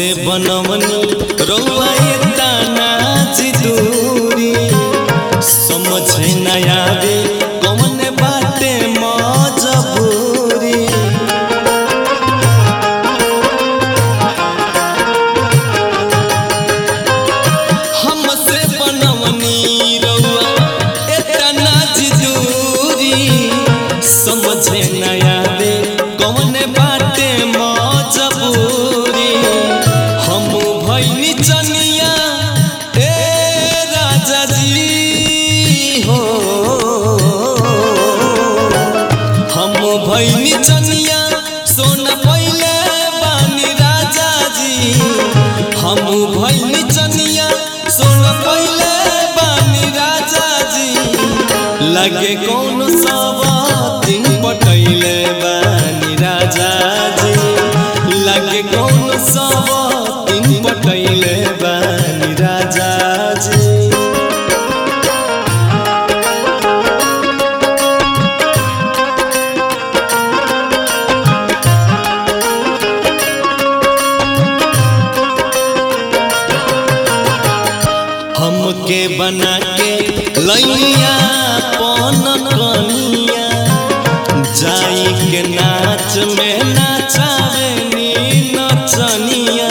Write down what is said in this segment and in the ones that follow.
बनवनी रउआ एता नाच दूरी समझे न आवे कौन बाटे मजबूरी हमसे बनवनी रउआ एता नाच दूरी समझे न आवे कौन बाटे मजबूरी हम भैनी चनिया ए राजा जी हो हम भैनी चनिया सोन पहिले बानी राजा जी हम भैनी चनिया सोन पहिले बानी राजा जी लगे कौन सवा दिन पटैले बानी राजा जी लगे कौन सवा दिन पटैले बानी राजा जी हमके बना के लैया पन कनिया जाई के नाच में नाचावे नी नचनिया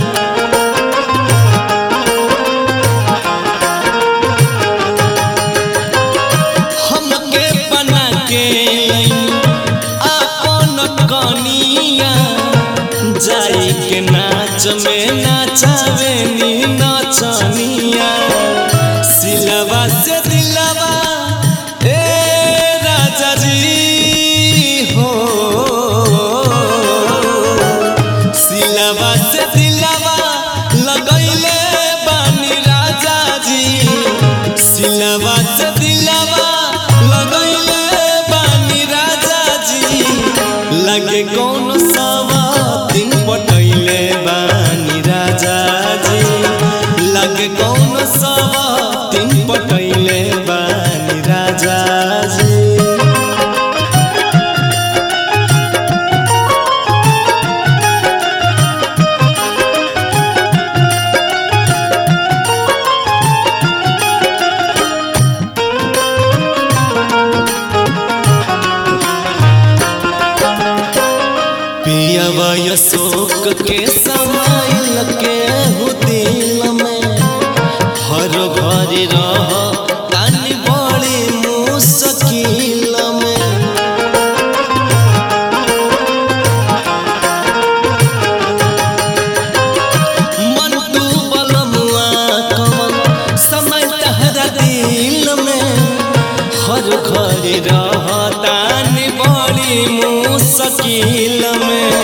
हमके बना के लैया अपन कनिया जाई के नाच में नाचावे नी नचनिया सिलवा से दिलवा ए राजा जी हो सिलवा से दिलवा लगैले बानी राजा जी सिलवा से दिलवा लगैले बानी राजा जी लगे कौन सवा दिन पटैले बानी राजा जी लगे कौन सवा दिन पटैले बानी राजा जी पियवा अशोक के समाइल के हो दिल में हर घर रह तानी बड़ी मुश्किल में मन तू बलमुआ कमल समय तहरा दिल में हर घर रह तानी बड़ी मुश्किल में